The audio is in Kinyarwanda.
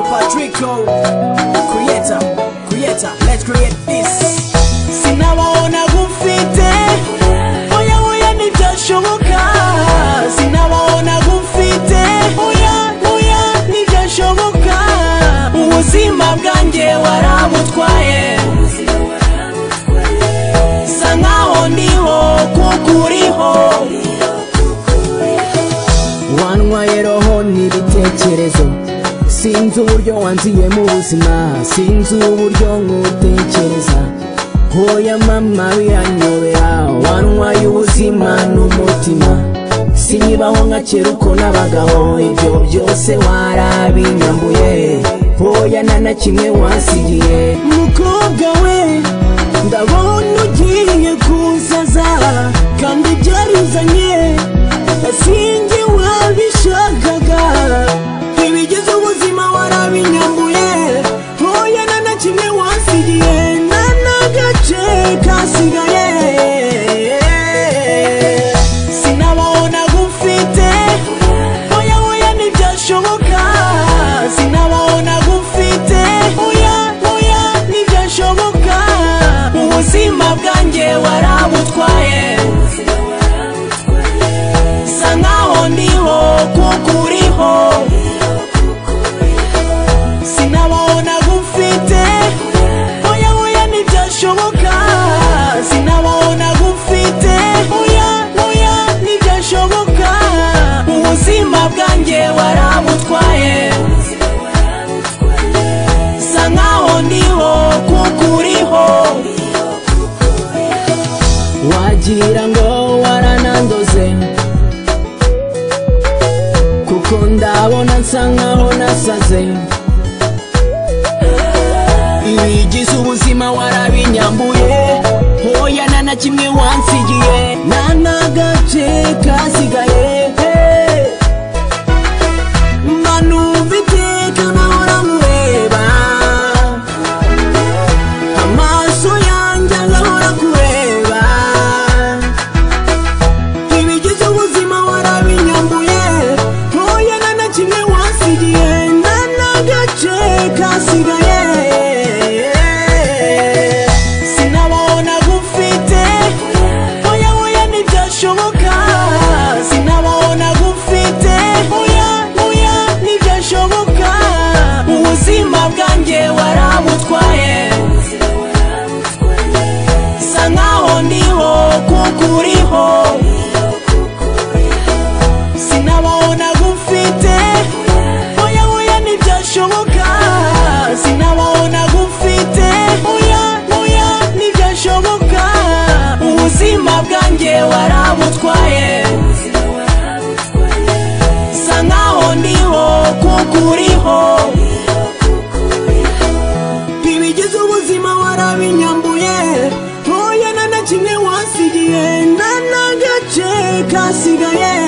flow. Creator, creator, let's create this. Sinabaona gufite, oya oya ntibyashoboka. Sinabaona gufite, oya oya ntibyashoboka. Ubuzima bwanjye warabutwaye. Sa nkaho ndiho kuko uriho. wantwaye roho n'ibitekerezo sinzi uburyo wanziye mu buzima sinzi uburyo nkutekereza hoya mama biranyobera wantwaye ubuzima n'umutima sinyibaho nka kera uko nabagaho ibyo byose warabinyambuye hoya nta na kimwe wasigiye mukobwa we ndabona ugiye kunsaza kandi byari uzanye sinjye wabishakaga ibigize ubuzima warabinyambuye ntoya na na kimwe wasigiye na n'agace kasigaye sinabona gufite oya oya ntibyashoboka sinabona gufite oya oya ntibyashoboka ubuzima bwanjye warabutwaye bisa nkaho ndiho kuko uriho sinabona gufite oya oya ntibyashoboka sinabona gufite oya oya ntibyashoboka ubuzima bwanjye warabutwaye bisa nkaho ndiho kuko uriho wagira ngo waranandoze kuko ndabona nsa nkaho nasaze ibigize ubuzima warabinyambuye hoya nta na kimwe wansigiye nta n'agace kasigaye mba numva iteka nahora nkureba amaso yanjye agahora kureba ibigize ubuzima warabinyambuye ntoya na na kimwe wasigiye na n'agace kasigaye sinabona gufite oya oya ntibyashoboka sinabona gufite oya oya ntibyashoboka ubuzima bwanjye warabutwaye bisa nkaho ndiho kuko uriho sinabona gufite oya oya ntibyashoboka sinabona gufite oya oya ntibyashoboka ubuzima bwanjye warabutwaye bisa nkaho ndiho kuko uriho ibigize ubuzima warabinyambuye ntoya na na kimwe wasigiye na n'agace kasigaye